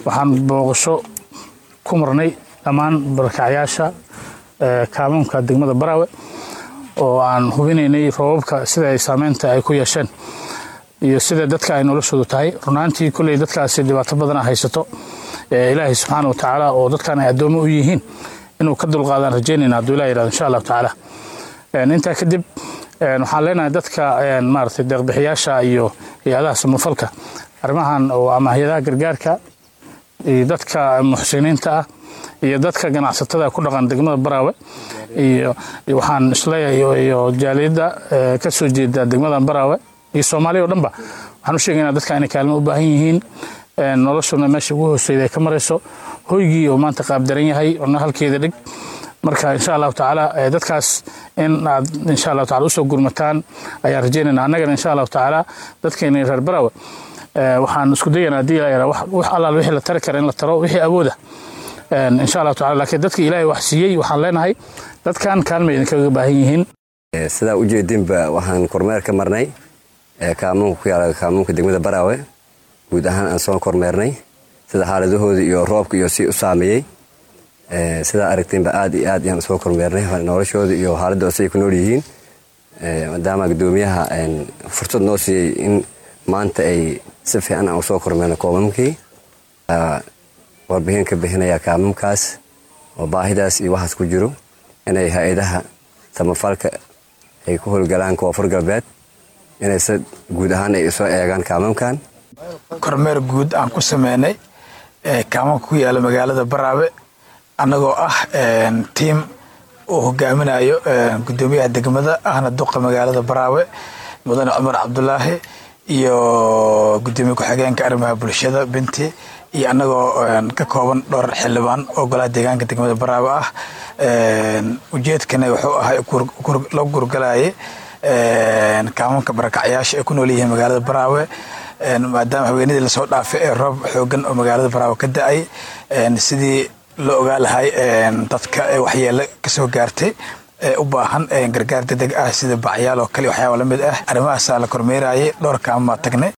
waxaan booqasho ku marnay dhammaan barakacyaasha kaamuunka degmada baraawe oo aan hubinaynay roobabka sida ay saameynta ay ku yeesheen iyo sida dadka ay noloshoodu tahay runaantii kolley dadkaasi dhibaato badana haysato ilaahay subxaana wa tacaala oo dadkan ay addoommo u yihiin inuu ka dulqaadaan rajaynayna hadduu ilah yirahdo insha allahu tacaala intaa kadib waxaan leenahay dadka maaragtay deeqbixiyaasha iyo hay-adaha samafalka arrimahan oo ama hay-adaha gargaarka iyo dadka muxsiniinta ah iyo dadka ganacsatada ku dhaqan degmada baraawe iyo waxaan isleeyahay iyo jaaliyadda ka soo jeeda degmadan baraawe iyo soomaaliya o dhanba waxaan u sheegaynaa dadka inay kaalmo u baahan yihiin noloshuna meesha ugu hooseyda ay ka marayso hoygii oo maanta qaabdaran yahay ona halkeeda dhig marka insha allahu tacaala dadkaas in aad insha allahu tacala usoo gurmataan ayaan rajaynayna annagana insha allahu tacaala dadkeena reer baraawe waxaan isku dayanaa haddii ilaa wax allaal wixii la tari kara in la taro wixii awooda insha allahu tacala laakiin dadka ilaahay wax siiyey waxaan leenahay dadkan kaalmay idinkaga baahan yihiin sidaa ujeedinba waxaan kormeer ka marnay kaamuunka ku yaala kaamuunka degmada baraawe guud ahaan aan soo kormeernay sida xaaladahooda iyo roobka iyo si u saameeyey sidaa aragteenba aad iyo aad ayaan usoo kormeernay noloshooda iyo xaaladooda siay ku nool yihiin maadaama gudoomiyaha fursad noo siiyey in maanta ay si fiican aan usoo kormeerno koomamkii warbixin ka bixinaya kaamamkaas oo baahidaas iyo waxaas ku jiro inay hay-adaha samafalka ay ku howlgalaan koonfur galbeed inay si guud ahaan ay soo eegaan kaamamkan kormeer guud aan ku sameynay kaamamka ku yaala magaalada baraabe annagoo ah tiim uu hogaaminayo gudoomiyaha degmada ahna duqa magaalada baraawe mudane cumar cabdulaahi iyo gudoomiye ku-xigeenka arrimaha bulshada binti iyo annagoo ka kooban dhowr xildhibaan oo golaha deegaanka degmada baraawe ah ujeedkana wuxuu ahay la gurgalaye kaamanka barakacyaasha ay ku nool yihiin magaalada baraawe maadaama haweenadii lasoo dhaafay ee roob xoogan oo magaalada baraawe ka da-ay sidii loo ogaa lahay dadka waxyeelo kasoo gaartay ee u baahan gargaar degdeg ah sida bacyaal oo kale waxyaaba lamid ah arrimahaasaa la kormeerayay dhowr kaaman baa tagnay